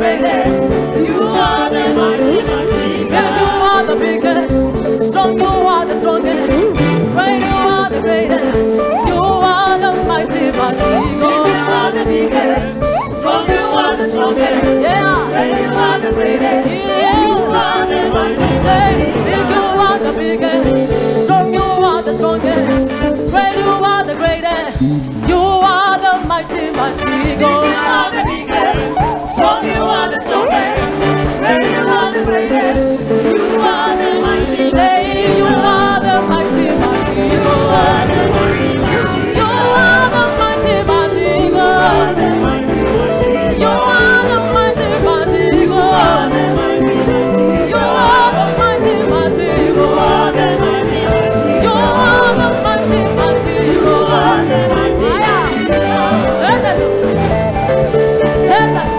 greatest. You are the mighty, mighty Yeah, you God. are the biggest, strong you are the strongest, great you are the greatest, you are the mighty, mighty You are God. the biggest. Strong, you are the strongest. Yeah, Great, you are the greatest. You yeah. are the mighty, Say, mighty big you God. are the biggest, strong you are the strongest, great you are the greatest, you are the mighty, mighty You are God. the biggest. Strong, you are the strongest. Great, you are the greatest. You are the mighty, Say, you are the mighty, mighty You God. are the mighty, mighty You are the mighty, mighty God. the mighty, mighty You are the mighty, mighty God. the mighty, mighty You are the mighty, mighty You God. are the mighty, mighty You are the mighty, mighty God. the mighty, mighty God. Let it. Take that.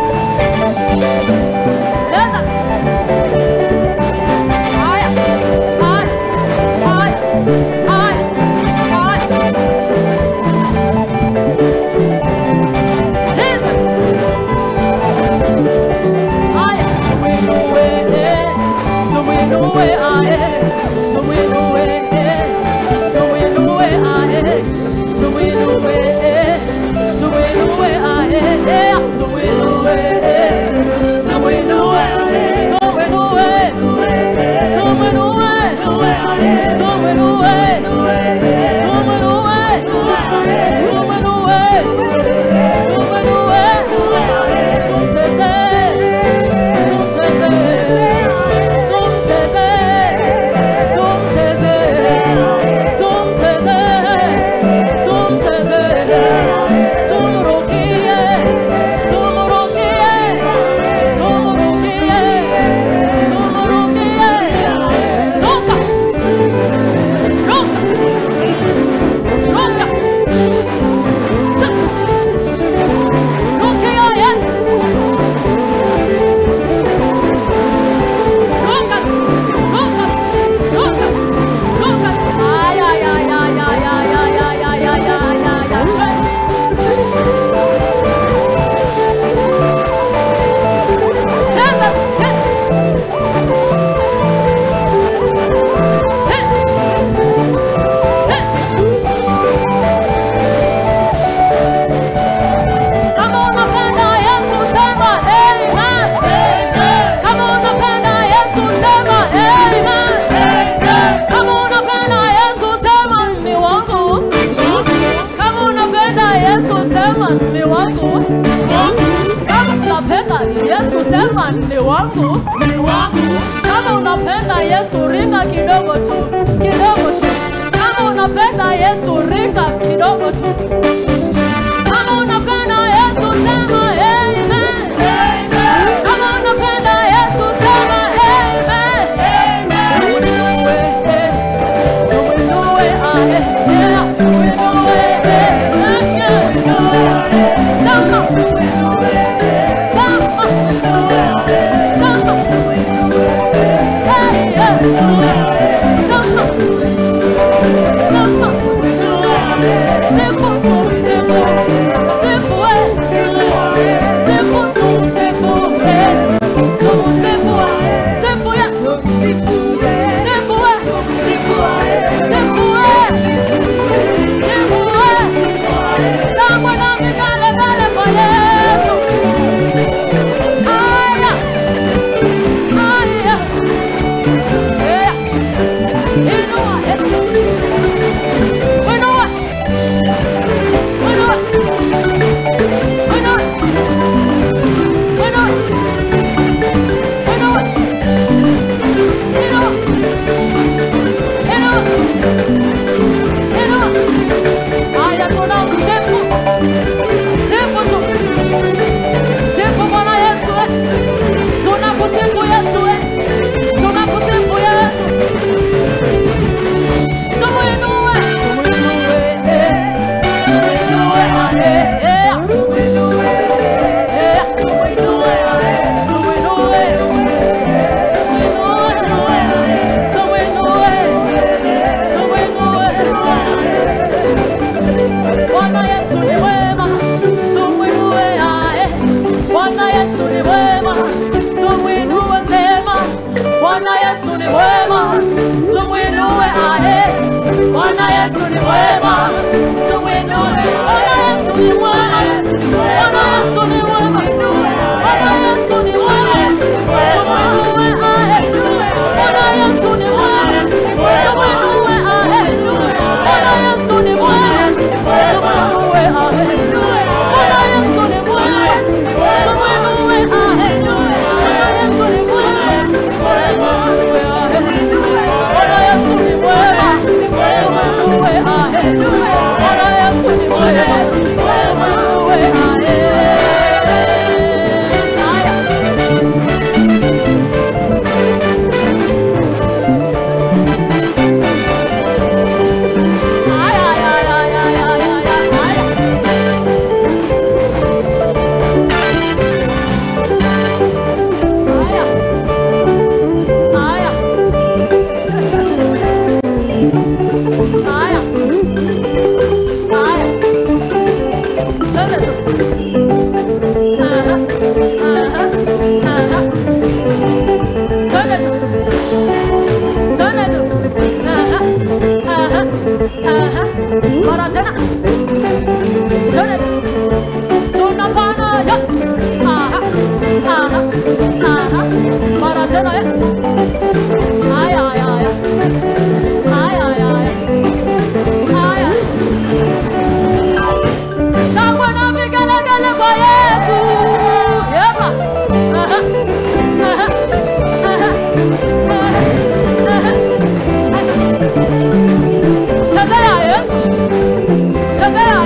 Take that. Higher. Higher. Higher. Higher. Higher. Jesus. Higher. Do we know where? Do we know where I am? Do we know where? Do we know where I am? Do we know where? Do we know where I am? Do we know where? So we know where I am. Do we know where? Do we know where? Know where I am. Do we know where? Know where I am. Do we know where? Know where I am. Do we know where? Do we know where? Know where I am. Don't chase it. Don't chase it. Don't chase it. Don't chase it. Don't chase it. Don't chase it. Don't look it. Don't look it. Don't look it. Don't look it. Loca. Loca. Loca. Cha. Look here, yes. Loca. Loca. Loca. Loca. Ay, ay, ay, ay, ay, ay, ay, ay, ay, ay, ay, ay, ay. Jesus, Jesus. Kama unapenda Yesu sema amen. Kama unapenda Yesu sema amen. Kama unapenda Yesu sema ni wangu. Kama unapenda Yesu sema ni wangu. Kama unapenda Yesu sema ni wangu. Kama unapenda Yesu ringa kidogo tu, kidogo tu. Kama unapenda Yesu ringa kidogo tu. Kama unapenda Yesu sema amen. Kama unapenda Yesu sema amen. Do we know it? Do we know it? Ah, eh, yeah. Do we know it? Yeah, yeah. Samba. Samba. Samba. Hey, yeah. Samba. Samba. Simple, simple, simple, eh.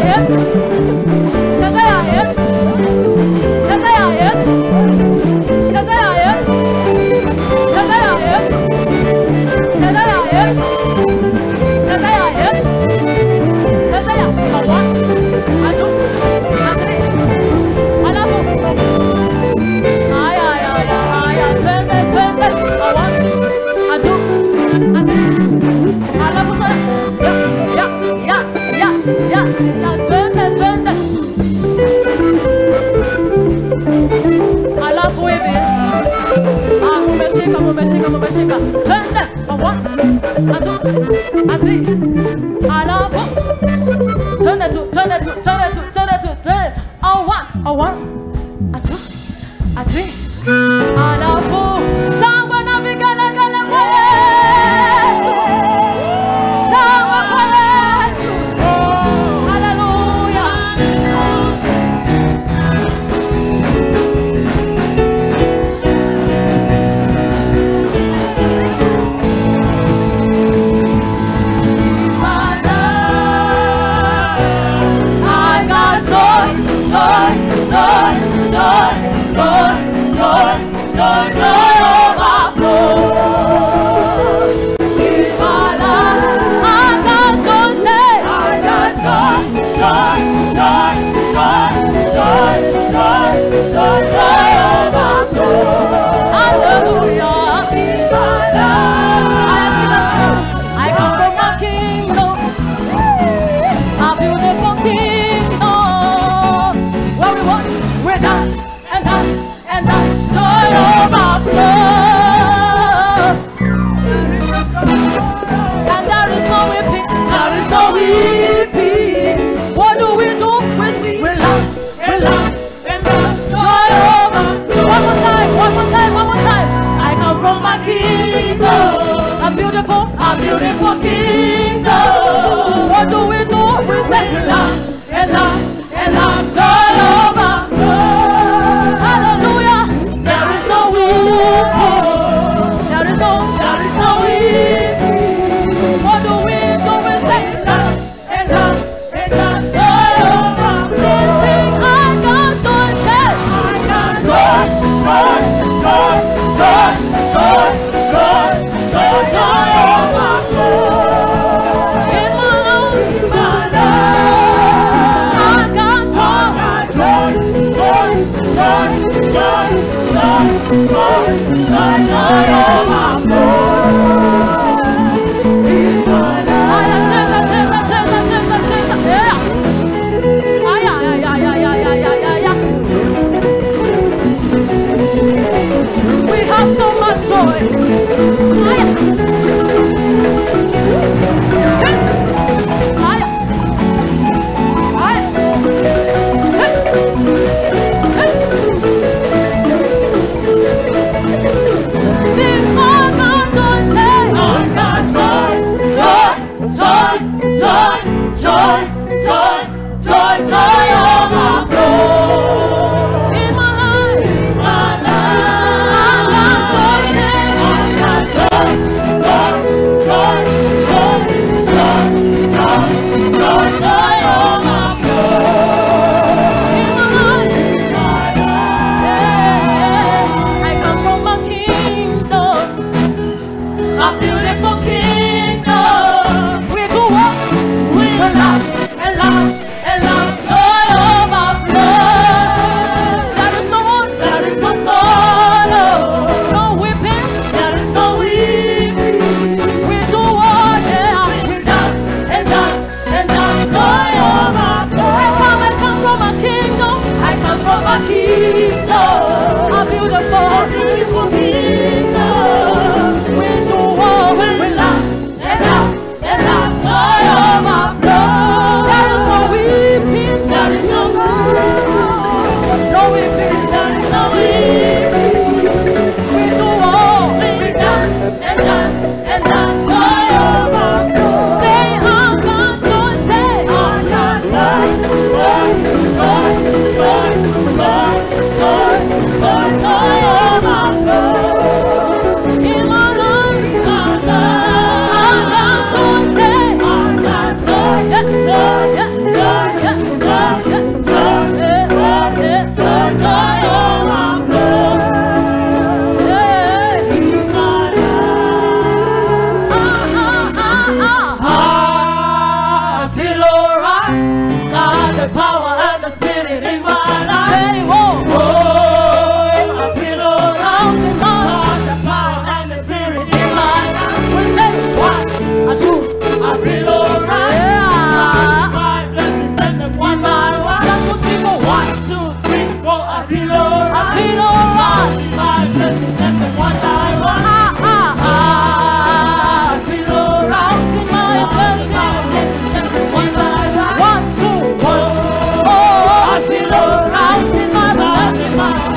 Yesu. Chezea Yesu. Chezea Yesu. Chezea Yesu. Chezea Yesu. Chezea Yesu. Chezea Yesu. Chezea hawa. Atu. Atri. Alafu. Aya aya aya aya. Twende twende. Hawa. Atu. Atri. Alafu sana. Ya ya ya ya ya ya. Twende twende. Alafu hivi. Ah, mumeshika mumeshika mumeshika. Twende. Hawa. Atu. Atri. Alafu. Twende tu, twende tu, twende tu, twende tu, twende. A one, a one, a two, a three. Alafu shangwe na vigelegele kwa Yesu. Shangwe kwa Yesu. Haleluya. I got joy, joy, joy, joy, joy, joy, joy, joy overflow. Ibala, I got joy, say, I got joy, joy, joy, joy, joy, joy, joy, joy overflow. Hallelujah. Ibala. I see the spirit. I come from my kingdom a beautiful kingdom where we walk, we dance and dance and dance joy overflow. And there is no weeping, there is no weeping. What do we do? We sing, we laugh, we laugh, and laugh joy overflow. One more time, one more time, one more time. I come from my kingdom, a beautiful, a beautiful kingdom. What do we do? We say, we laugh, and laugh, and laugh joy overflow. Hallelujah. There is no weeping. There is no, there is no weeping. What do we do? We say, laugh, and laugh, and laugh joy overflow. Sing, sing, I got joy, say, I got joy, joy, joy, joy, joy, joy, joy, joy overflow. In my life, in my life, I got joy, joy, joy, joy, joy, joy, joy, joy, joy overflow. In my life. Aya, cheza, cheza, cheza, cheza, cheza, yeah. Aya, aya, aya, aya, aya, aya, aya. We have so much joy. Aya. Hey. Aya. Aya. Hey. Hey. Sing, I got joy. I feel alright. I feel alright. My blessings and one by one. Ah, ah, ah. I feel alright. Counting my blessings. One by one. One, two, One. oh, I feel alright in my blessings.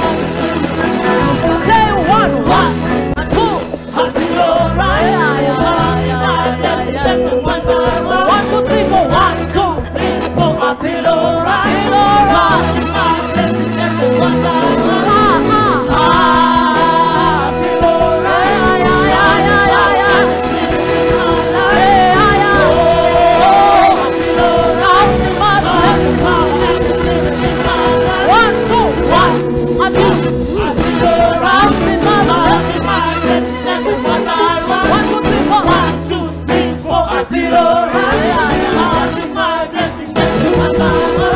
Say one, one, and two. I feel alright. Yeah, yeah, My yeah, blessings yeah, and yeah. one by one. One, two, three, four. One, two, three, four. I feel alright. Feel alright. My blessings and one by one. ah, ah, ah. I feel alright. Yeah, yeah, yeah, yeah, yeah, yeah. Hey, ah, yeah. Oh, I feel alright. Counting my blessings. One, two, one, and two. Counting my blessings. One, two, three, four. I feel alright. Yeah, yeah. Counting my blessings and one by one.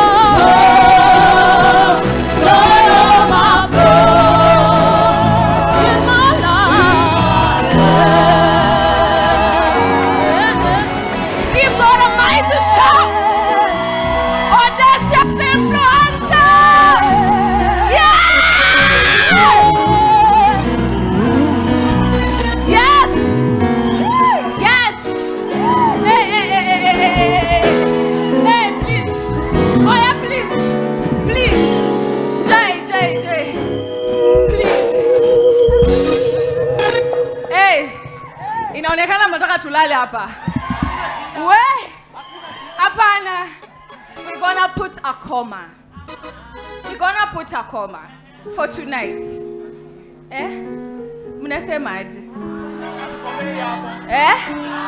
Oh, Joy of my in my life. Give God a mighty shout. Audacious influencer. Yeah. Yes. Yes. Hey, hey, hey, hey, hey, hey, hey. Hey, please. Oh, yeah, please. Please. Jay, Jay, Jay. Please. Hey. Inaonekana mnataka tulale hapa. We? Hapana. We're gonna put a comma. We're gonna put a comma for tonight. Eh? Mnasemaje? Eh?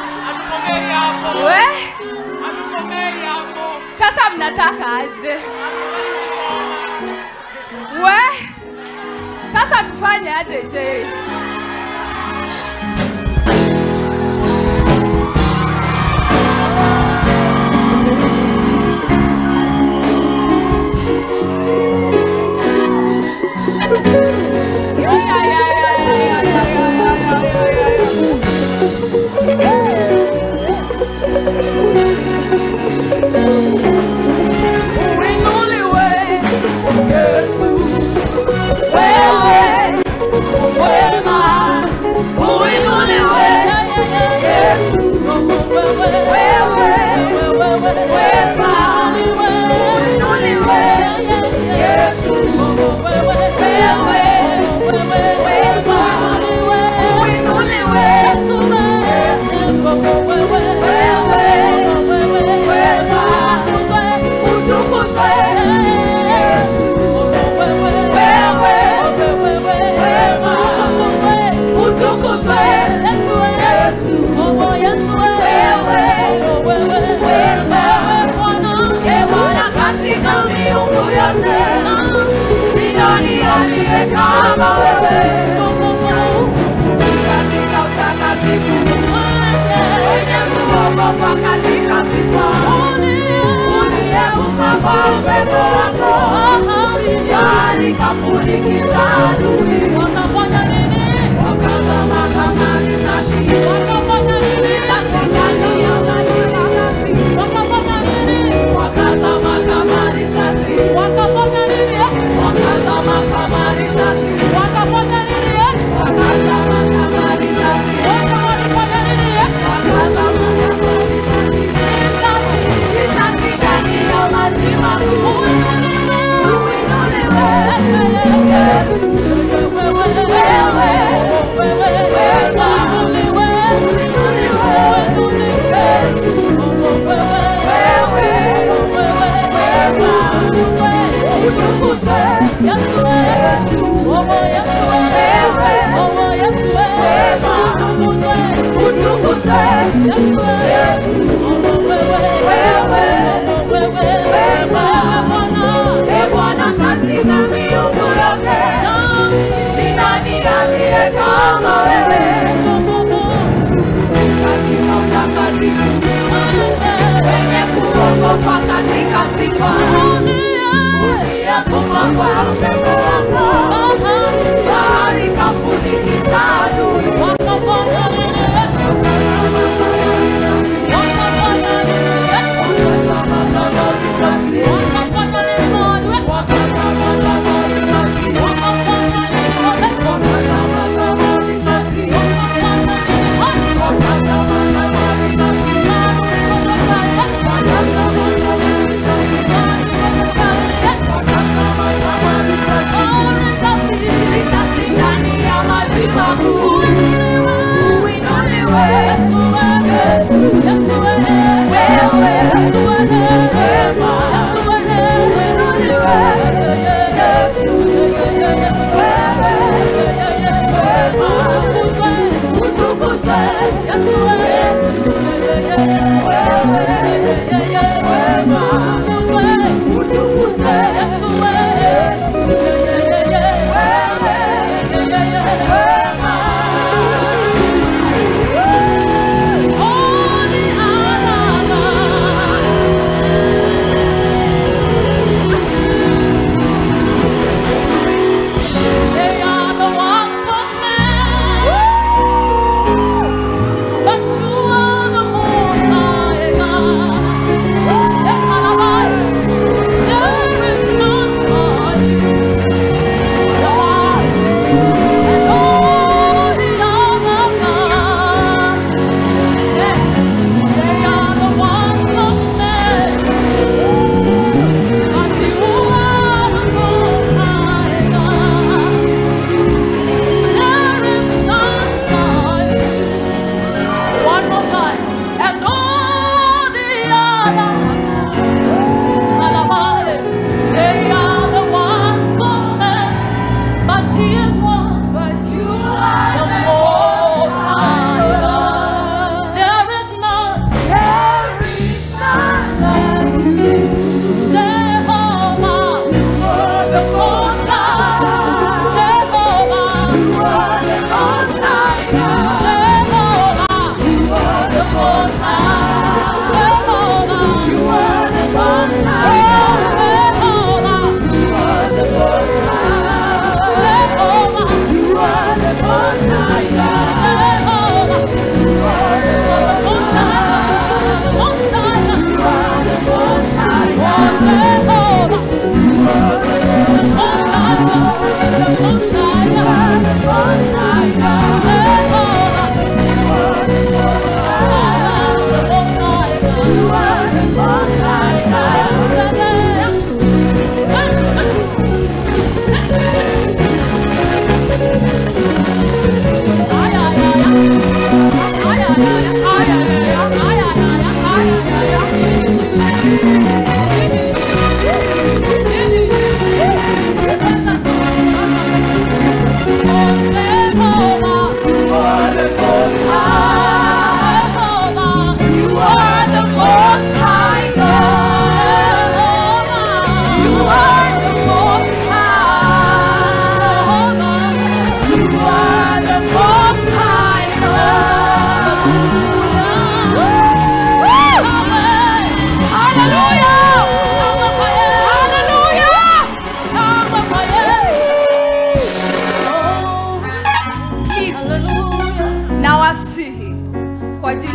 We? Sasa mnataka aje? We? Sasa tufanye aje je? Yeah, yeah, yeah, yeah, yeah, yeah, yeah, yeah, yeah, yeah, yeah. Uinuliwe, Yesu, wewe wema. Uinuliwe, Yesu, wewe wema. Uinuliwe, Yesu, wewe wema. Uinuliwe, wewe wema. Utukuzwe, utukuzwe, Yesu, wema. Ee Bwana katika miungu yote, ni nani aliye kama wewe? Katika utakatifu, wenye kuogopa katika sifa, uliyeumba kwa upepo wako, bahari kafunikiza adui, wakazama kama risasi, katikati ya maji makasi, wakazama kama risasi, wakazama kama risasi, wakazama kama risasi, wakazama kama risasi, risasi ndani ya maji makuu. Uinuliwe, Yesu, wewe, wema. Uinuliwe, Yesu, wewe, wema. Utukuzwe, Yesu, utukuzwe, Yesu, wewe, wema. Ee Bwana katika miungu yote, ni nani aliye kama wewe? Katika utakatifu, wenye kuogopa katika sifa, uliyekufa kwa upepo wako, bahari kafunikiza adui, wakazama kama risasi, wakazama kama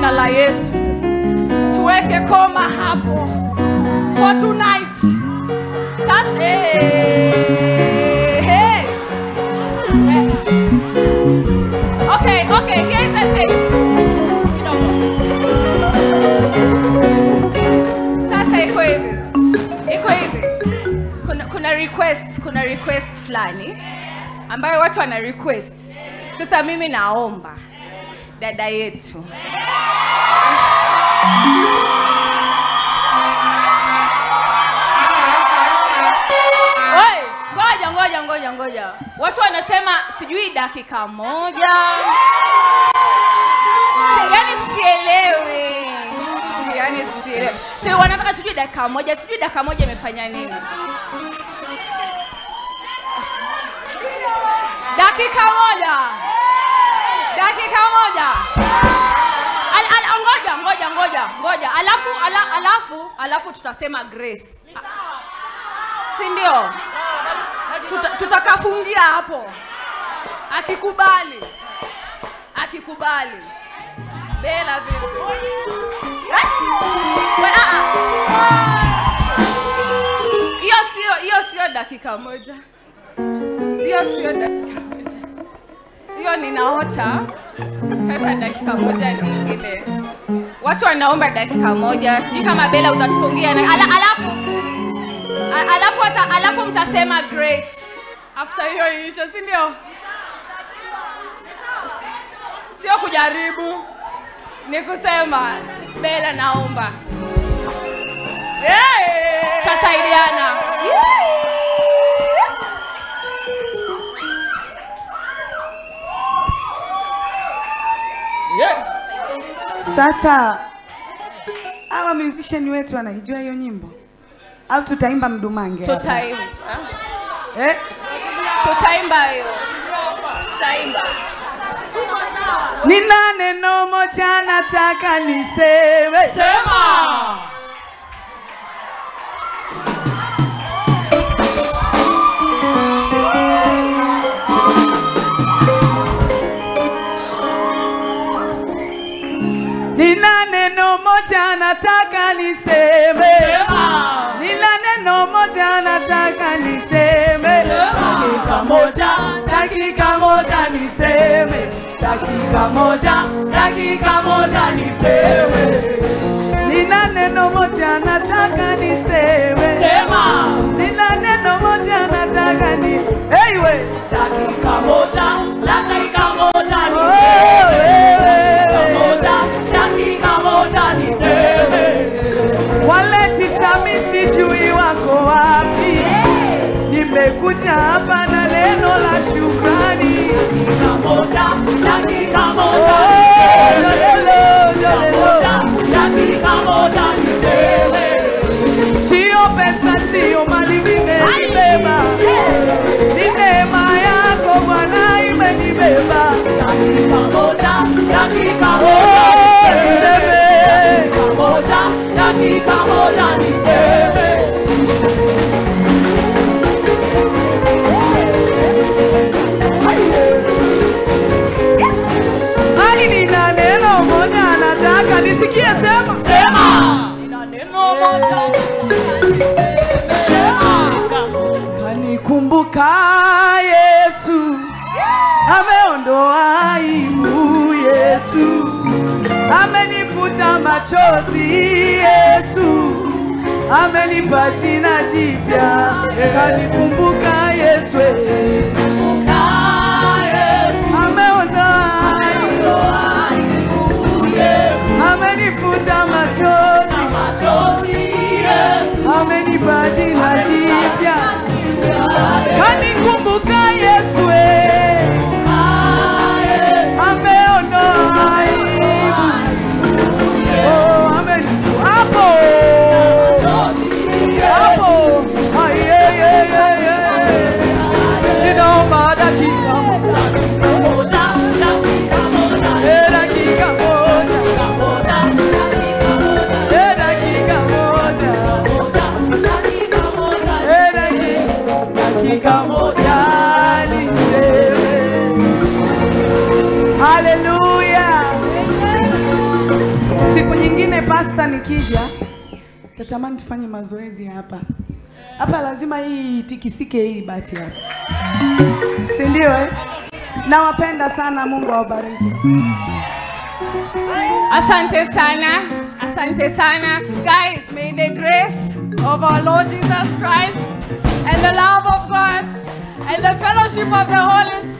jina la Yesu. Tuweke koma hapo for tonight. Sasa, hey, hey. Okay, okay, here's the thing. Kidogo. Sasa iko hivi. Iko hivi. Kuna, kuna request, kuna request fulani ambayo watu wana request. Sasa mimi naomba dada yetu Oi, ngoja ngoja ngoja ngoja. Watu wanasema sijui dakika moja. Si- Yaani sielewi. Yaani sielewi. Si wanataka sijui dakika moja, sijui dakika moja imefanya nini? Dakika moja. Dakika moja. Al, al, ngoja ngoja ngoja ngoja. Alafu ala, alafu alafu tutasema grace. Si ndio? Tuta, tutakafungia hapo. Akikubali. Akikubali. Bela vipi? Eh? We, ah, ah. Hiyo sio hiyo sio dakika moja. Hiyo sio dakika moja. Hiyo ninaota. Sasa dakika moja ni ile. Watu wanaomba dakika moja. Sijui kama Bela utatufungia na ala, alafu a- alafu hata alafu mtasema grace after hiyo isha, si ndio? Sio kujaribu, ni kusema Bela, naomba tasaidiana. Sasa hawa musician wetu wanaijua hiyo nyimbo au tutaimba mdumange? hapa? Tutaimba, Eh? tutaimba hiyo, tutaimba. Nina neno moja nataka niseme. Sema. Nina neno moja nataka niseme. Sema. Nina neno moja nataka niseme. Dakika moja, dakika moja niseme. Dakika moja, dakika moja niseme. Nina neno moja nataka niseme. Sema. Nina neno moja nataka ni hey we. Dakika moja, dakika moja Oh, niseme. wewe. Dakika moja, dakika moja niseme. Wale tisa mi sijui wako wapi. Nimekuja hapa na neno la shukrani. Dakika moja, dakika Oh, moja niseme. jolelo, Dakika jolelo. moja, dakika moja niseme. Sio pesa, sio mali vimenibeba, ni neema yako Bwana imenibeba. Dakika moja, dakika Oh, moja niseme. Dakika moja, dakika moja niseme. Ai, nina neno moja nataka nisikie, sema Sema. Nina neno moja Kanikumbuka Yesu, ameondoa aibu Yesu, amenifuta machozi Yesu, amenipa jina jipya. Kanikumbuka Yesu, ameondoa aibu, amenifuta machozi, amenipa jina jipya. Kanikumbuka Yesu, eh. ameondoa aibu. Oh, amen. Hapo. Hapo. Ai, eh, eh, eh, eh. Ninaomba dakika moja. Eh, dakika moja. Eh, dakika moja. Eh, dakika- dakika moja niseme. Hallelujah. siku nyingine pasta nikija tatamani tufanye mazoezi hapa hapa lazima hii tikisike hii bati hapa si ndio eh? nawapenda sana mungu awabariki Asante sana. Asante sana. Guys, may the grace of our Lord Jesus Christ and the love of God and the fellowship of the Holy